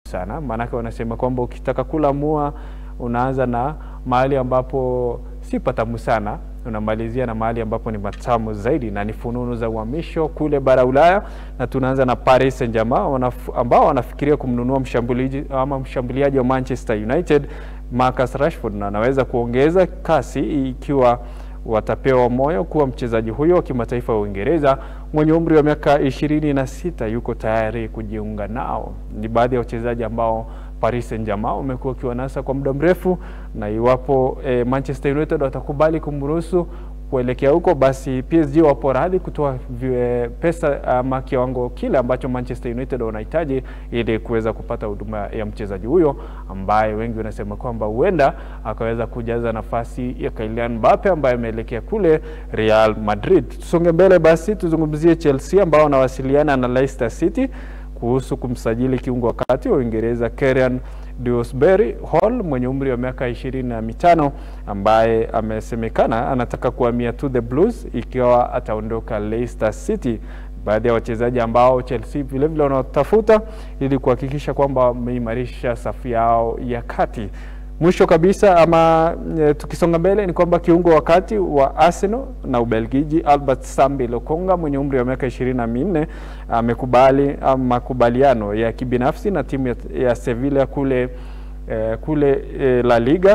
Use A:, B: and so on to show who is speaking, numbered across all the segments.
A: sana, maanake wanasema kwamba ukitaka kula mua unaanza na mahali ambapo si patamu sana unamalizia na mahali ambapo ni matamu zaidi, na ni fununu za uhamisho kule bara Ulaya, na tunaanza na Paris Saint-Germain wanaf, ambao wanafikiria kumnunua mshambuliaji ama mshambuliaji wa Manchester United Marcus Rashford, na anaweza kuongeza kasi ikiwa watapewa moyo kuwa mchezaji huyo wa kimataifa wa Uingereza mwenye umri wa miaka ishirini na sita yuko tayari kujiunga nao. Ni baadhi ya wachezaji ambao Paris Saint-Germain wamekuwa wakiwanasa kwa muda mrefu, na iwapo eh, Manchester United watakubali kumruhusu kuelekea huko, basi PSG wapo radhi kutoa pesa ama kiwango kile ambacho Manchester United wanahitaji ili kuweza kupata huduma ya mchezaji huyo ambaye wengi wanasema kwamba huenda akaweza kujaza nafasi ya Kylian Mbappe ambaye ameelekea kule Real Madrid. Tusonge mbele basi, tuzungumzie Chelsea ambao wanawasiliana na Leicester City kuhusu kumsajili kiungo wa kati wa Uingereza Kieran Dewsbury Hall mwenye umri wa miaka ishirini na mitano ambaye amesemekana anataka kuhamia to the Blues ikiwa ataondoka Leicester City. Baadhi ya wachezaji ambao Chelsea vilevile wanatafuta ili kuhakikisha kwamba wameimarisha safu yao ya kati. Mwisho kabisa ama e, tukisonga mbele ni kwamba kiungo wa kati wa Arsenal na Ubelgiji Albert Sambi Lokonga mwenye umri wa miaka ishirini na minne amekubali makubaliano ya kibinafsi na timu ya, ya Sevilla kule, e, kule e, La Liga.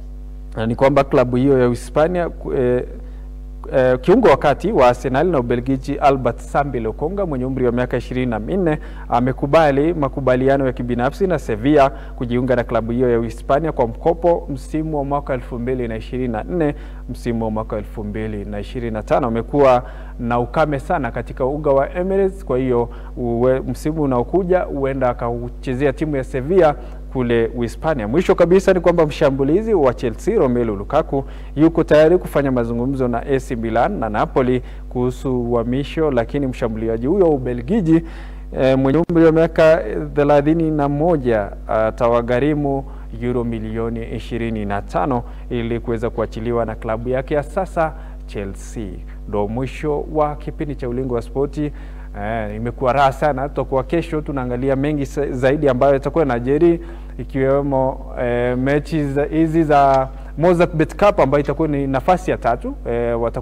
A: Ni kwamba klabu hiyo ya Hispania e, Uh, kiungo wa kati wa Arsenal na Ubelgiji Albert Sambi Lokonga mwenye umri wa miaka ishirini na minne amekubali makubaliano ya kibinafsi na Sevilla kujiunga na klabu hiyo ya Uhispania kwa mkopo msimu wa mwaka elfu mbili na ishirini na nne msimu wa mwaka elfu mbili na ishirini na tano Amekuwa na ukame sana katika uga wa Emirates, kwa hiyo msimu unaokuja huenda akauchezea timu ya Sevilla kule Uhispania. Mwisho kabisa ni kwamba mshambulizi wa Chelsea Romelu Lukaku yuko tayari kufanya mazungumzo na AC Milan na Napoli kuhusu uhamisho, lakini mshambuliaji huyo wa Ubelgiji e, mwenye umri wa miaka thelathini na moja atawagharimu euro milioni ishirini na tano ili kuweza kuachiliwa na klabu yake ya sasa Chelsea. Ndo mwisho wa kipindi cha Ulingo wa Spoti. Eh, imekuwa raha sana. Tutakuwa kesho tunaangalia mengi zaidi ambayo itakuwa najeri ikiwemo eh, mechi hizi za Mozart Bet Cup ambayo itakuwa ni nafasi ya tatu eh,